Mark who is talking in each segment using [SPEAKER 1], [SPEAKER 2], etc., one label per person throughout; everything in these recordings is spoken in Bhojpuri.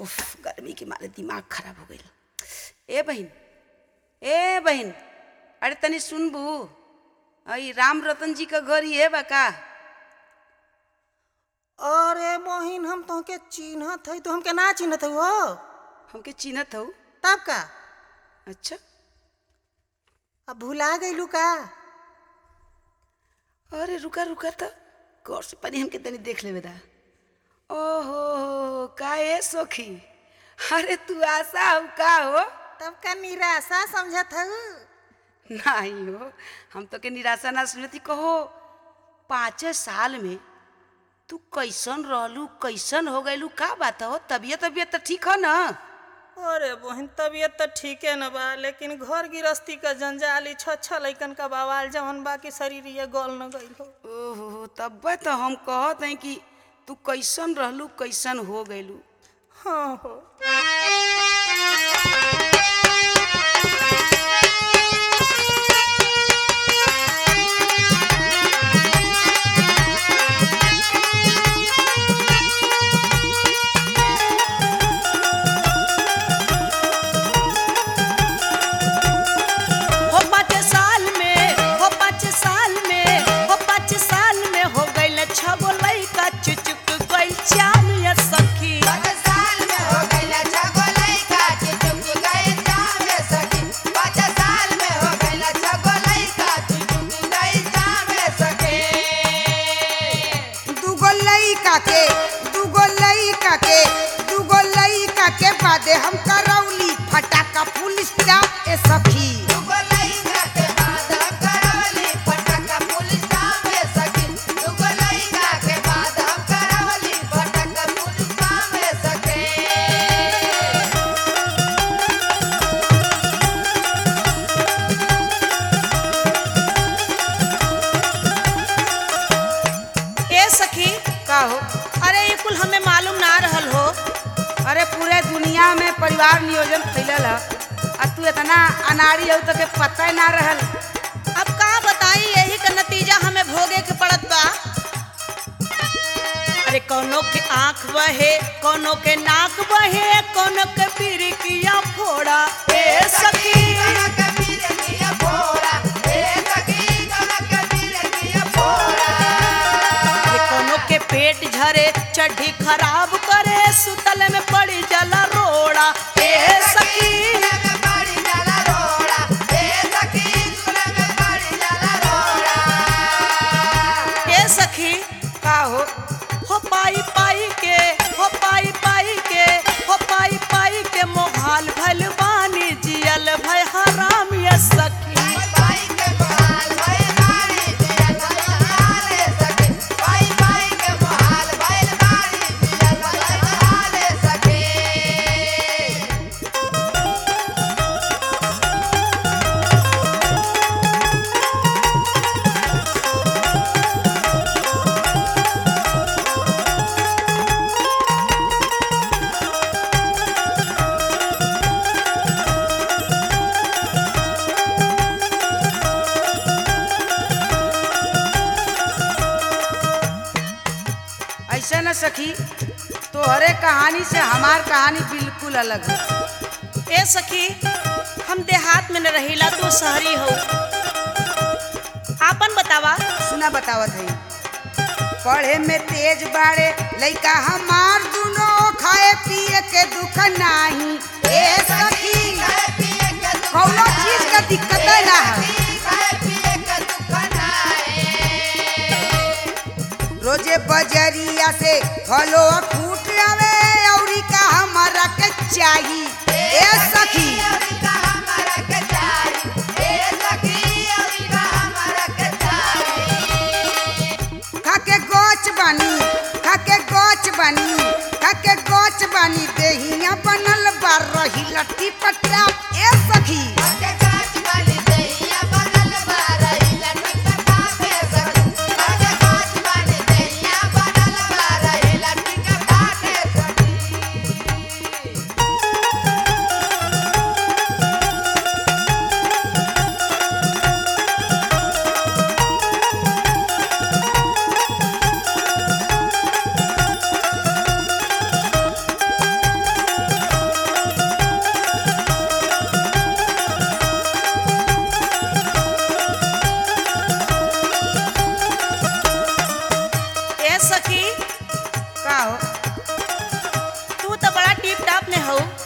[SPEAKER 1] उफ गर्मी के मारे दिमाग खराब हो गई ए बहन ए बहन अरे तनी सुनबू ई राम रतन जी का घर ये बा का
[SPEAKER 2] अरे बहिन हम तोहके चिन्हत हई तो हमके ना चिन्हत हई हो
[SPEAKER 1] हमके चिन्हत हो
[SPEAKER 2] तब का
[SPEAKER 1] अच्छा
[SPEAKER 2] अब भुला गईलू का
[SPEAKER 1] अरे रुका रुका तो गौर से पहले हमके तनी देख लेवे दा ओहो का ए सखी अरे तू आशा हो का हो
[SPEAKER 2] तब का निराशा समझत हऊ
[SPEAKER 1] नहीं हो हम तो के निराशा ना सुनती कहो पाँच साल में तू कैसन रहलू कैसन हो गईलू का बात हो तबियत तबियत तो ठीक हो ना
[SPEAKER 2] अरे बहन तबीयत तो ठीके न बा लेकिन घर गृहस्थी का जंजाली छ लैकन का बवाल जवन बा कि शरीर ये गल न गईल हो
[SPEAKER 1] ओहो तब तो हम कहत हैं कि तू कैसन रहलू कैसन हो गईलू
[SPEAKER 2] हाँ हो
[SPEAKER 1] हो पाँच साल में हो पाँच साल में हो पाँच साल में हो गईल छगो लइका चुचुक गईल चाल या सखी
[SPEAKER 3] दूगो लइका के दूगो लइका के दूगो लइका के बादे हम करौली फटाका फुल स्टॉप ए सखी
[SPEAKER 2] ए सखी
[SPEAKER 1] का हो
[SPEAKER 2] अरे ये कुल हमें मालूम ना रहल हो
[SPEAKER 1] अरे पूरे दुनिया में परिवार नियोजन फैलल है आ तू इतना अनाड़ी हो तो के पता ही ना रहल
[SPEAKER 2] अब का बताई यही का नतीजा हमें भोगे के पड़त बा अरे कोनो के आंख बहे कोनो के नाक बहे कोनो के पिरिकिया फोड़ा ए सखी अरे कोनो के पेट झरे चड्ढी खराब करे सुतल में पड़ी जला रोड़ा ए सखी ए सखी
[SPEAKER 1] का हो
[SPEAKER 2] हो पाई पाई के हो पाई पाई के हो पाई पाई के मोहाल भल बानी जियल भय हराम ये सखी
[SPEAKER 1] ऐसा न सखी तोहरे कहानी से हमार कहानी बिल्कुल अलग है
[SPEAKER 2] ए सखी हम देहात में न रहिला तू शहरी हो आपन बतावा
[SPEAKER 1] सुना बतावत है पढ़े में तेज बाड़े लइका हमार दुनो खाए पिए के दुख नाही ए सखी कौनो चीज का दिक्कत ना है रोजे बजरिया से फलो फूट आवे औरी का हमारा के चाही ए सखी खाके गोच बानी खाके गोच बानी खाके गोच बानी देहिया बनल बा रही लट्टी पट्टा ए सखी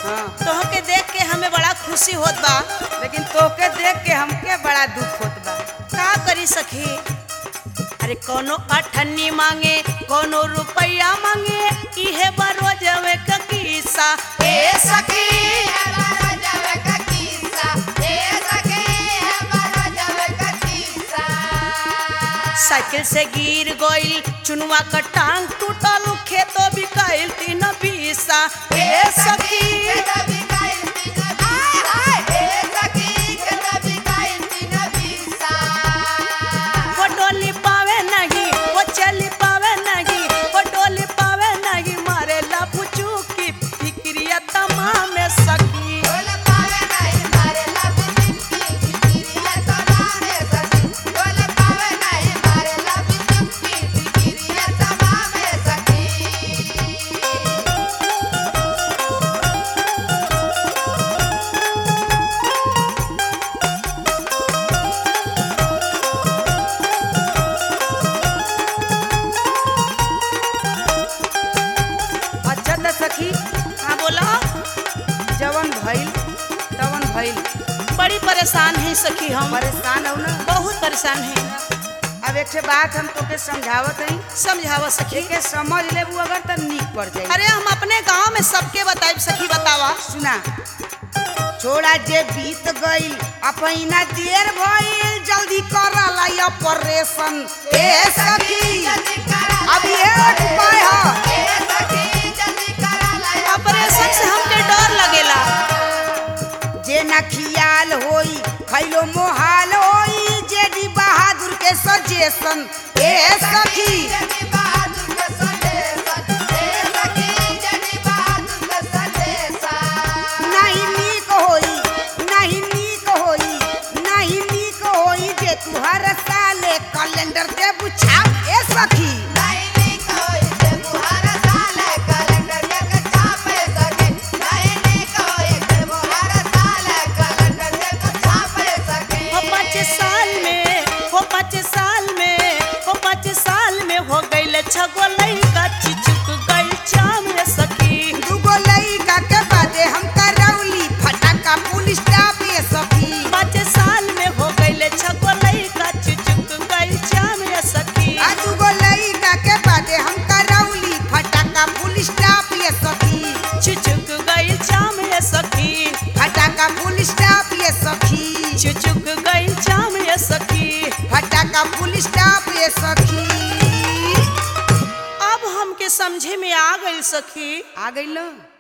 [SPEAKER 1] हाँ
[SPEAKER 2] तोहके देख के हमें बड़ा खुशी होत बा
[SPEAKER 1] लेकिन तोके देख के हमके बड़ा दुख होत बा
[SPEAKER 2] का करी सखी अरे कोनो अठन्नी मांगे कोनो रुपया मांगे इहे बरोजवे क किस्सा ए सखी साइकिल से गिर गइल चुनुआ क टांग टूटल खेतो बिकाइल तीन बीसा ए सखी वो डोली पावे नहीं वो चली पावे नहीं वो डोली पावे नहीं मारे लपुचू की फिक्रिया तमाम सखी
[SPEAKER 1] अच्छा त सखी
[SPEAKER 2] हाँ बोला
[SPEAKER 1] जवन भइल तवन भइल
[SPEAKER 2] बड़ी परेशान है सखी हम
[SPEAKER 1] परेशान हो ना
[SPEAKER 2] बहुत परेशान है
[SPEAKER 1] अब एक ठे बात हम तोके समझावत हई
[SPEAKER 2] समझावा सखी
[SPEAKER 1] के समझ लेबू अगर त नीक पड़ जाई
[SPEAKER 2] अरे हम अपने गांव में सबके बताइब सखी बतावा
[SPEAKER 1] सुना छोड़ा जे बीत गइल अपना देर भइल जल्दी करला ऑपरेशन ए सखी अब ये उपाय है
[SPEAKER 2] ऑपरेशन से हमके डर लगेला
[SPEAKER 1] जे न खियाल होई खैलो मोहाल होई जे डी बहादुर के सजेशन ए सखी नहीं नीक होई नहीं नीक होई नहीं नीक होई जे तू हर साले कैलेंडर दे बुझा ए सखी
[SPEAKER 2] हो पाँच साल में हो पाँच साल में हो पाँच साल में हो गइल छगो लइका चिचुक गइल चाम रे सखी
[SPEAKER 1] दूगो लइका के बादे हम करौली फटाका पुलिस स्टाफ ए सखी
[SPEAKER 2] पाँच साल में हो गइल छगो लइका चिचुक गइल चाम रे सखी
[SPEAKER 1] आ दूगो लइका के बादे हम करौली फटाका पुलिस स्टाफ ए सखी
[SPEAKER 2] चिचुक गइल चाम रे सखी
[SPEAKER 1] फटाका पुलिस स्टाफ ए सखी
[SPEAKER 2] चिचुक गइल चाम रे सखी
[SPEAKER 1] फटाका पुलिस स्टाफ ए सखी
[SPEAKER 2] अब हमके समझे में आ गइल सखी
[SPEAKER 1] आ गइल